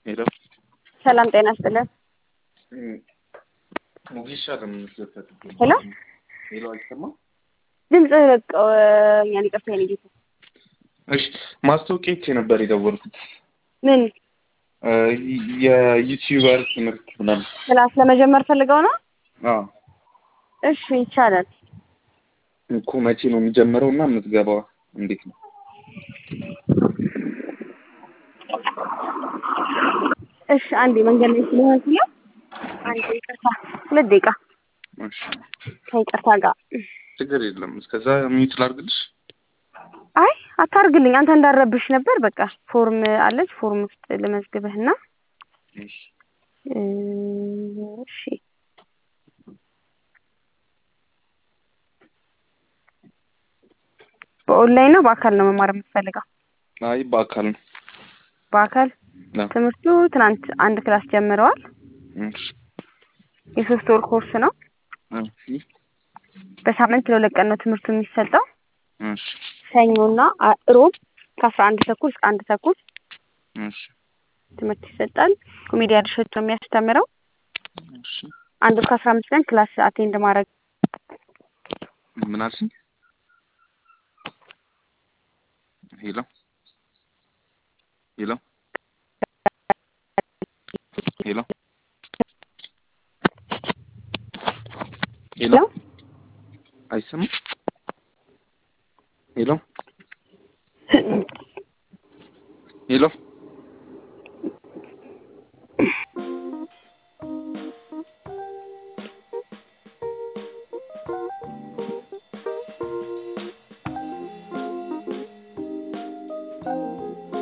ሄሎ ሰላም ጤና ይስጥልን። ሙጊሻ ለምንስለፈት ሄሎ ሄሎ አይሰማም? ድምፅህ በቃ እኛን ይቅርታ የኔ ጌታ። እሺ ማስታወቂያ አይቼ ነበር የደወልኩት ምን የዩቲዩበር ትምህርት ምናምን። ክላስ ለመጀመር ፈልገው ነው? አዎ እሺ ይቻላል። እኮ መቼ ነው የሚጀምረው እና የምትገባው እንዴት ነው? እሺ አንዴ መንገድ ላይ ስለሆንኩ ነው። አንዴ ይቅርታ፣ ሁለት ደቂቃ እሺ ከይቅርታ ጋር። ችግር የለም። እስከዛ ሚዩት ላድርግልሽ። አይ አታርግልኝ፣ አንተ እንዳረብሽ ነበር። በቃ ፎርም አለች፣ ፎርም ውስጥ ልመዝግብህና እሺ እሺ በኦንላይን ነው በአካል ነው መማር የምትፈልገው? አይ በአካል ነው። በአካል አዎ። ትምህርቱ ትናንት አንድ ክላስ ጀምረዋል። እሺ የሶስት ወር ኮርስ ነው። እሺ በሳምንት ለሁለት ቀን ነው ትምህርቱ የሚሰጠው። እሺ ሰኞና አ- ሮብ ከአስራ አንድ ተኩል እስከ አንድ ተኩል እሺ ትምህርት ይሰጣል። ኮሜዲያ ድርሸት ነው የሚያስተምረው። እሺ አንድ ወር ከአስራ አምስት ቀን ክላስ አቴንድ ማድረግ ምን አልሽኝ? ሄሎ ሄሎ ሄሎ ሄሎ ነው። አይሰማም? ሄሎ ሄሎ